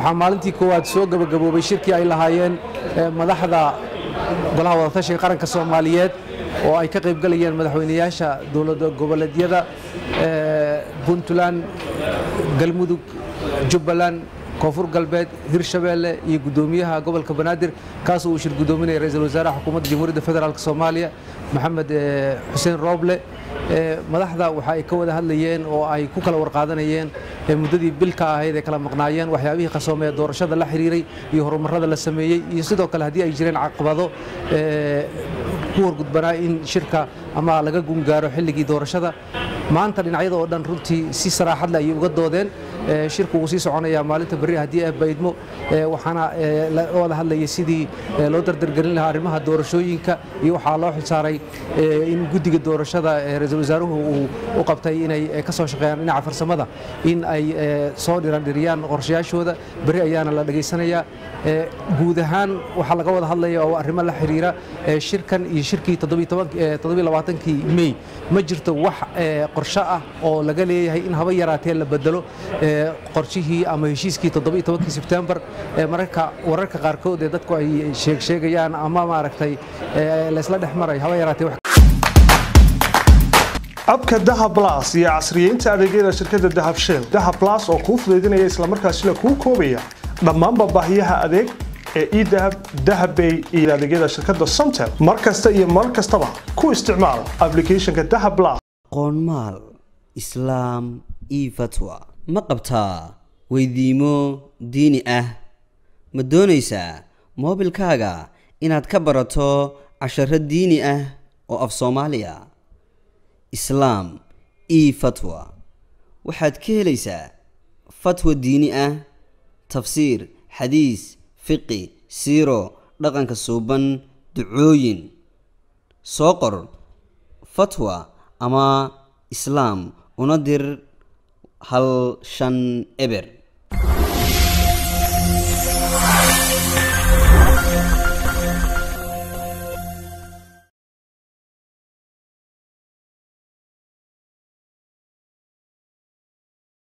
waxaa maalintii koowaad soo gebagaboobay shirkii ay lahaayeen madaxda golaha wadatashiga qaranka soomaaliyeed oo ay ka qaybgalayeen madaxweynayaasha dowlada goboleedyada puntland galmudug jubbaland koonfur galbeed hirshabeelle iyo guddoomiyaha gobolka banaadir kaasoo uu shir guddoominaya ra-iisul wasaaraha xukuumadda jamhuuriyadda federaalk soomaaliya maxamed xuseen rooble madaxda waxa ay ka wada hadlayeen oo ay ku kala warqaadanayeen muddadii bilka ahayd ay kala maqnaayeen waxyaabihii qasoomee doorashada la xiriiray iyo horumarada la sameeyey iyo sidoo kale haddii ay jireen caqabado ku horgudbanaa in shirka ama laga gungaaro xilligii doorashada maanta dhinacyada oo dhan runtii si saraaxad leh ayay uga doodeen shirku wuu sii soconayaa maalinta berri haddii ay baydmo waxaana laga wada hadlayay sidii loo dardargelin lahaa arrimaha doorashooyinka iyo waxaa loo xilsaaray in guddiga doorashada ra-iisul wasaaruhu uu u qabtay inay ka soo shaqeeyaan dhinaca farsamada in ay soo dhirandhiriyaan qorshayaashooda berri ayaana la dhegaysanayaa guud ahaan waxaa laga wada hadlaya oo arrimo la xiriira shirkan iyo shirkii kii mey ma jirto wax qorsho ah oo laga leeyahay in haba yaraatee la bedelo qorshihii ama heshiiskii kii sebtembar mararka wararka qaarkood ee dadku ay sheegsheegayaan ama maaragtay laysla dhex maray haba yaraatee abka dahab blas iyo casriyeynta adeegyada shirkadda dahab shell dahab blas oo kuu fudaydinaya islamarkaasina kuu koobaya dhammaanba baahiyaha adeeg ee edahab dahabbay iyo adeegyada shirkadda somtel mar kasta iyo mar kastaba ku isticmaal ablicathonka dahab blas qoonmaal islaam io fatwa ma qabtaa weydiimo diini ah ma doonaysaa moobilkaaga inaad ka barato casharo diini ah oo af soomaaliya islaam io fatwa waxaad ka helaysaa fatwa diini ah tafsiir xadiis fiqi siiro dhaqanka suuban ducooyin soo qor fatwa ama islaam una dir hal shan eber